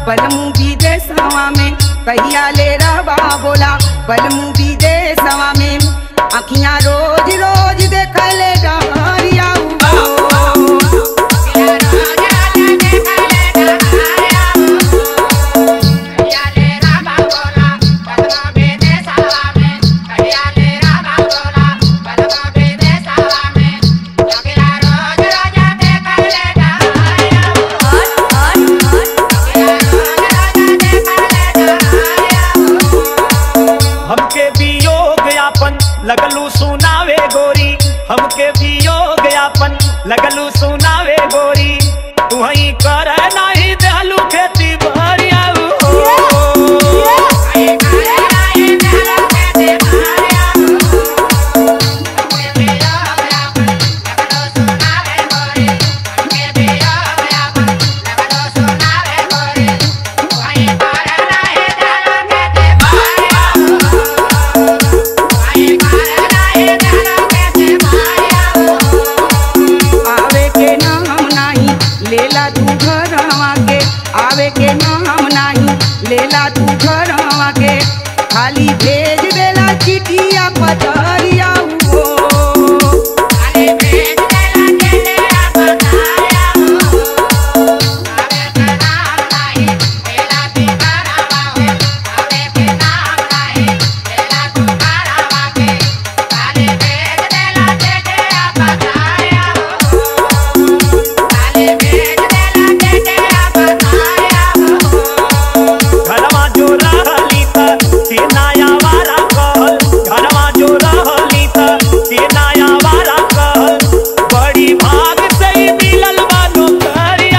बलमू विदेशवा में कहिया ले रहबा बोला बलमू विदेशवा में अखियां रोज रोज देखले डहरिया हमके वियोग यापन लगलू सुनावे गोरी हमके वियोग यापन लगलू सुनावे गोरी तू ही कर नहीं देहलू खेती भरिया आवे के नाम नाही लेला तू घरवा के आवे के नाम नाही लेला तू घरवा के खाली भेज देला चिठिया पतरिया हो घरवा जो रहली त के नया वारा कहल घरवा जो रहली त के नया वारा कहल बड़ी भाग से ही मिलल बानो करिया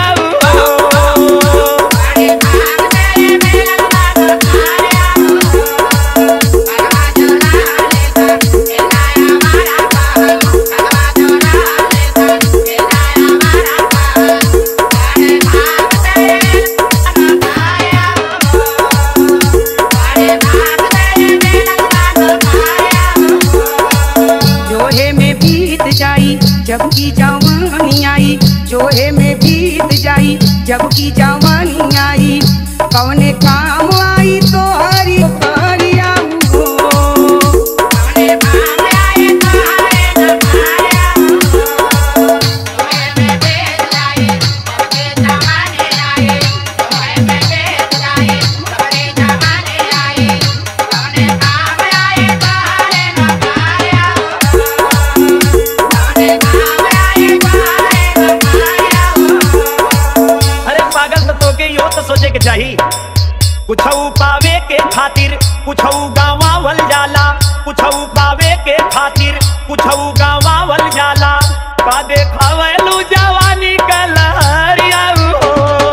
जोहे में बीत जाई जब की जवानी आई जोहे में बीत जाई जब की जवानी आई कौने काम आई तो हरी करिया हो अरे पागल तो तोके यो तो सोचे के चाही कुछऊ पावे के खातिर कुछऊ गावावल जाला कुछऊ पावे के खातिर कुछऊ गावावल जाला का देखावलू जवानी का लहरिया हो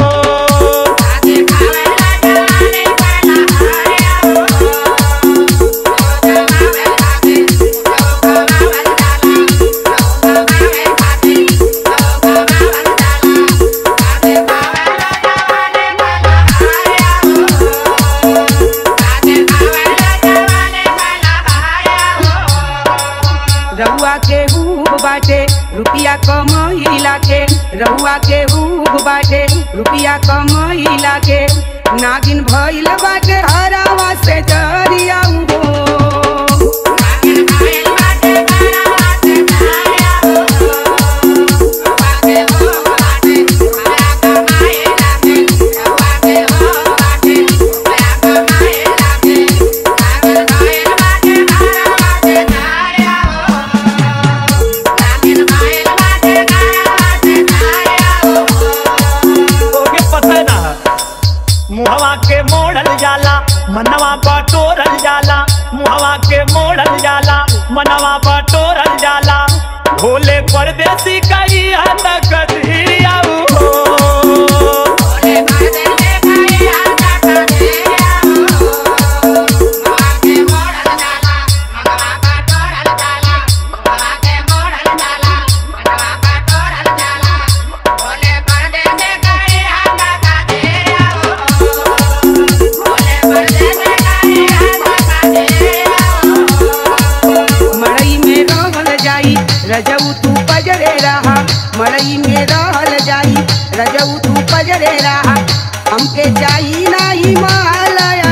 रहुआ के हूब बाटे रुपिया कमैला के रहुआ के हूब बाटे रुपिया कमैला के नागिन भइल बाटे हरावा से जरिया हो तोके पता ना मुहवा के मोड़ल जाला मनवा बटोरल जाला मुहवा के मोड़ल जाला मनवा बटोरल जाला भोले परदेसी कई हद कदरिया हो मड़ई में रहल जाई रजऊ तू बजरे रहा मड़ई में रहल जाई रजऊ तू पजरे रहा हमके चाही नाही मालया